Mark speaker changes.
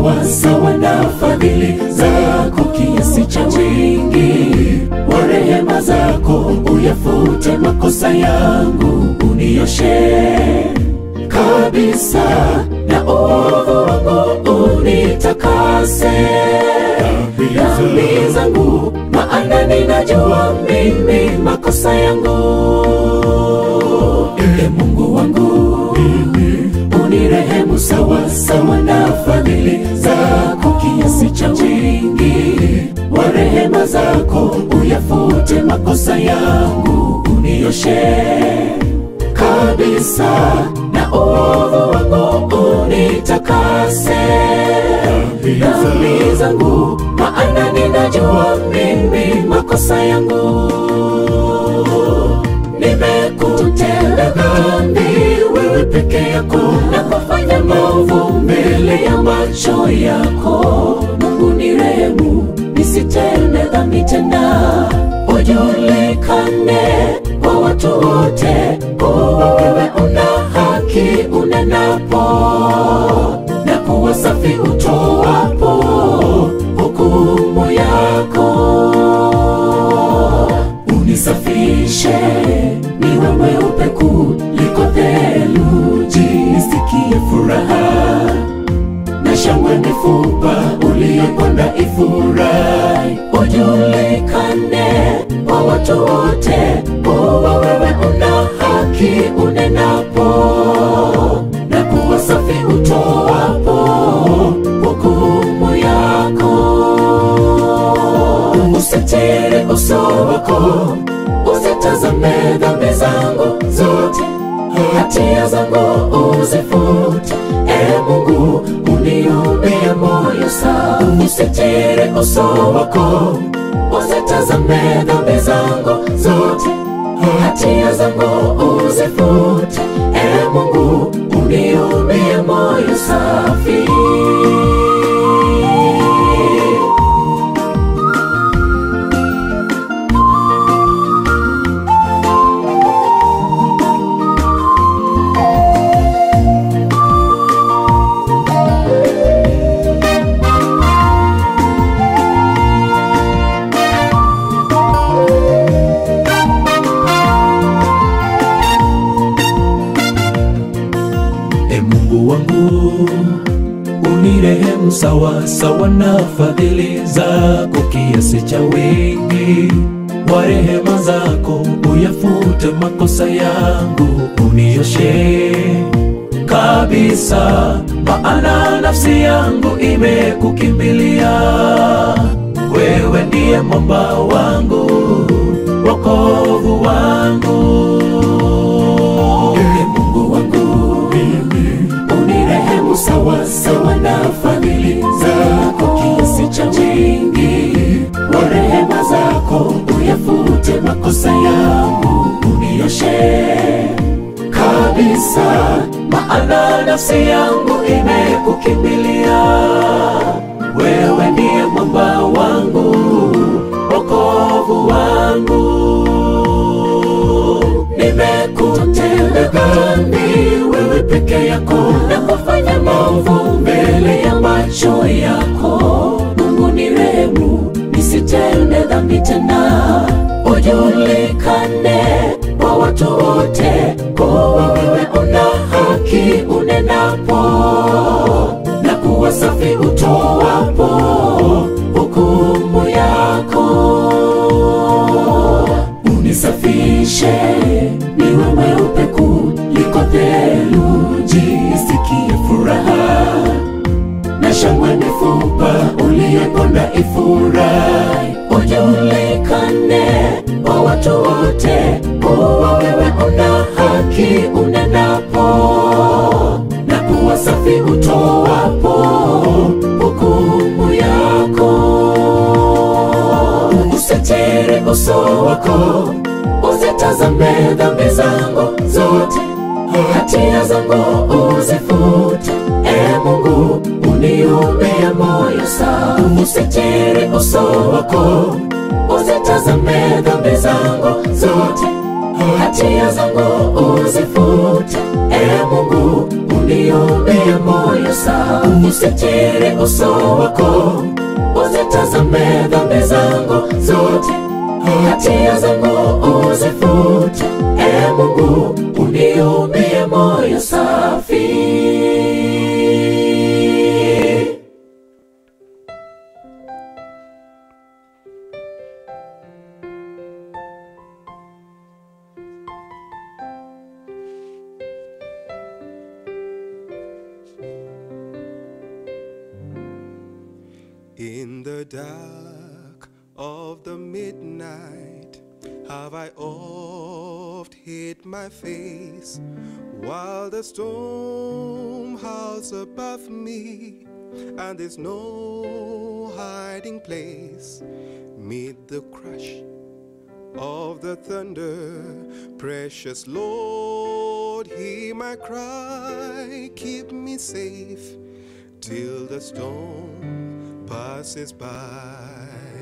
Speaker 1: sawa sawa na fadhili zako, kiasi cha wingi wa rehema zako, uyafute makosa yangu, unioshe kabisa na uovu wangu unitakase dhambi zangu, maana ninajua mimi makosa yangu. E Mungu wangu, unirehemu sawa sawa na fadhili zako, kiasi cha wingi wa rehema zako, uyafute makosa yangu, unioshe kabisa na uovu wangu unitakase dhambi zangu, maana ninajua mimi makosa yangu. Nimekutenda dhambi wewe peke yako na kufanya maovu mbele ya macho yako. Mungu ni rehemu, nisitende dhambi tena, ujulikane kwa watu wote kuwa wewe una haki unenapo na kuwa safi utoapo hukumu yako. Unisafishe niwe mweupe kuliko theluji, nisikie furaha na shangwe mifupa uliyoponda ifurahi, ujulikane kwa watu wote kuwa wewe una haki unenapo na kuwa safi utoapo hukumu yako. Usitiri uso wako, usitazame dhambi zangu zote, hatia zangu uzifute. E Mungu, uniumbie moyo safi. Usitiri uso wako, usitazame dhambi zangu zote, hatia zangu uzifute. E Mungu, uniumbie moyo safi. E Mungu wangu, unirehemu sawa sawa na fadhili zako, kiasi cha wingi wa rehema zako, uyafute makosa yangu, unioshe kabisa, maana nafsi yangu imekukimbilia. Wewe ndiye mwamba wangu, wokovu wangu. E Mungu wangu, unirehemu sawa sawa na fadhili zako, kiasi cha wingi wa rehema zako, uyafute makosa yangu, unioshe kabisa, maana nafsi yangu imekukimbilia. Wewe ndiye mwamba wangu, wokovu wangu nimekutenda dhambi wewe peke yako na kufanya maovu mbele ya macho yako. Mungu ni rehemu, nisitende dhambi tena, ujulikane kwa watu wote kuwa wewe una haki unenapo na kuwa safi utoapo hukumu yako unisafishe niwe mweupe kuliko theluji, nisikie furaha na shangwe mifupa uliyeponda ifurahi, ujulikane kwa watu wote kuwa wewe una haki unenapo na kuwa safi utoapo hukumu yako usitiri uso wako, usitazame dhambi zangu zote, hatia zangu uzifute. E Mungu, uniumbie moyo safi. Usitiri uso wako, usitazame dhambi zangu zote, hatia zangu uzifute. E Mungu, uniumbie moyo sasa usitiri uso wako uzitazame dhambi zangu zote hatia zangu uzifute e mungu uniumie moyo safi
Speaker 2: In the dark of the midnight have I oft hid my face while the storm howls above me and there's no hiding place. Meet the crush of the thunder, precious Lord, hear my cry, keep me safe till the storm passes by.